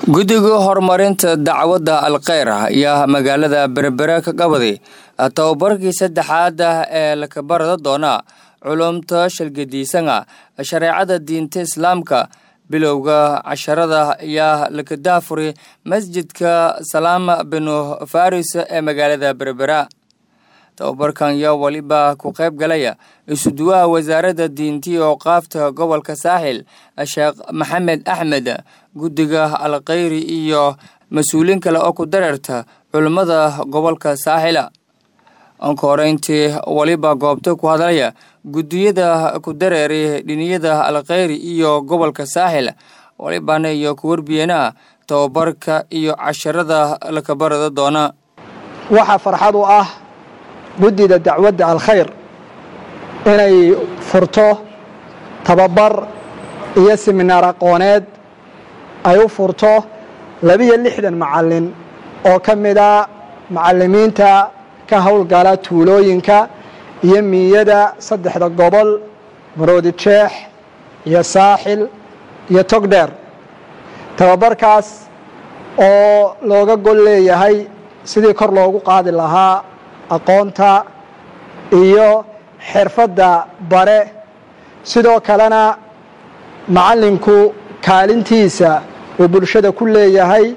guddiga horumarinta dacwadda alkheyr ayaa magaalada berbere ka qabaday tababarkii saddexaad ah ee lakabarada doona culumta shalgadiisana shareecada diinta islaamka bilowga casharada ayaa lakadaafuri masjidka salaama binu faris ee magaalada berbera tababarkan yaa weliba ku qayb galaya isuduwaha wasaaradda diintii ooqaafta gobolka saaxil sheekh maxamed axmed guddiga alkheyri iyo mas-uuliin kale oo ku dareerta culimmada gobolka saaxila ankoreyntii weliba goobta ku hadlaya guddiyada ku dareeray dhiniyada alkheyri iyo gobolka saaxil welibana iyo ku warbiyeena tababarka iyo casharada lakabarada doona waxaa farxad u ah guddida dacwadda alkhayr inay furto tababar iyo siminaar aqooneed ay u furto labiyo lixdan macallin oo ka mida macallimiinta ka howlgala tuulooyinka iyo miiyada saddexda gobol maroodi jeex iyo saaxil iyo togdheer tababarkaas oo looga gol leeyahay sidii kor loogu qaadi lahaa aqoonta iyo xirfadda bare sidoo kalena macallinku kaalintiisa uu bulshada ku leeyahay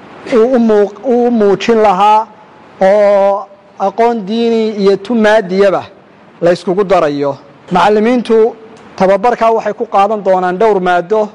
uu muujin lahaa oo aqoon diini iyo tumaadiyaba la yskugu darayo macallimiintu tababarkaa waxay ku qaadan doonaan dhowr maado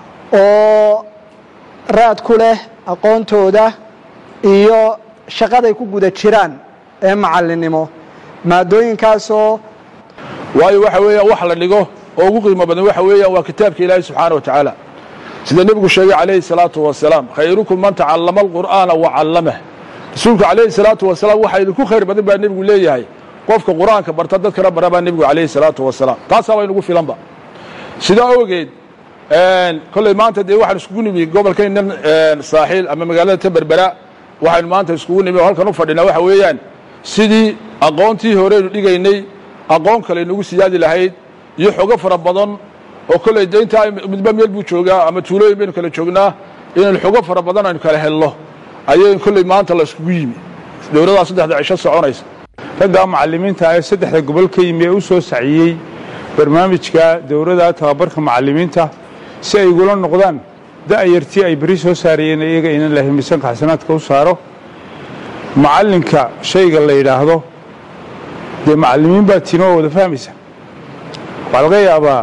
oo raad ku leh aqoontooda iyo shaqaday ku guda jiraan ee macallinnimo maadooyinkaasoo waayo waxa weeyaan wax la dhigo oo ugu qiimo badan waxa weeyaan waa kitaabka ilaahi subxaana wa tacaala sida nebigu sheegay calayhi salaatu wasalaam khayrukum man tacallama alqur'aana wa callamah rasuulku calayhi salaatu wasalaam waxaa idinku khayr badan baa nebigu leeyahay qofka qur'aanka barta dadkana bara baa nebigu calayhi salaatu wasalaam taasaa baa inugu filanba sidaa ogeed kolley maanta dee waxaan iskugu nimi gobolkaynan saaxiil ama magaalada ta berbera waxaynu maanta iskugu nimi oo halkan u fadhinaa waxa weeyaan sidii aqoontii horeynu dhigaynay aqoon kale inugu siyaadi lahayd iyo xogo fara badan oo kolley de intaa midba meel buu joogaa ama tuulooyin baynu kala joognaa inaynu xogo fara badan aynu kala helno ayay kolley maanta la iskugu yimi dowladaa saddexda cisho soconaysa raggaa macallimiinta ee saddexda gobol ka yimi ee u soo saciyey barnaamijka dowladda tababarka macallimiinta si ay igula noqdaan da'yartii ay beri soo saarayeen iyaga inan la himisanka xasanaadka u saaro macallinka shayga la yidhaahdo dee macallimiin baa tiino oo wada fahmaysa waxaa laga yaabaa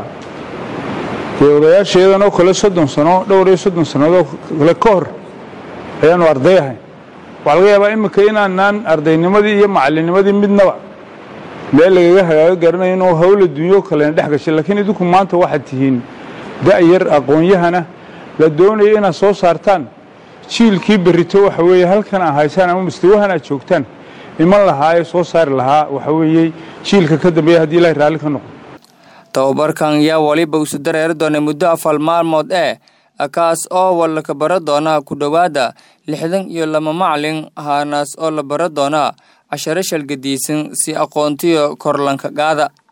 dee odayaasheedan oo kale soddon sano dhowr iyo soddon sannadooo kale ka hor ayaanu arday ahayn waxaa laga yaabaa iminka inaanaan ardaynimadii iyo macallinnimadii midnaba meel lagaga hagaago garanayo inuu hawla dunyo kalena dhex gashay laakiin idinku maanta waxaad tihiin da'yar aqoon-yahana la doonayo inaad soo saartaan jiilkii berrito waxa weeye halkan aa haysaan ama mustawahan aad joogtaan iman lahaa ee soo saari lahaa waxa weeye jiilka ka dambeeya haddii ilahay raalli ka noqdo tababarkan yaa waliba isu dareeri doonay muddo afar maalmood ee kaas oo walaka bara doona ku dhowaada lixdan iyo laba macalin haanaas oo la bara doona casharo shalgadiisan si aqoontiyo korlanka qaada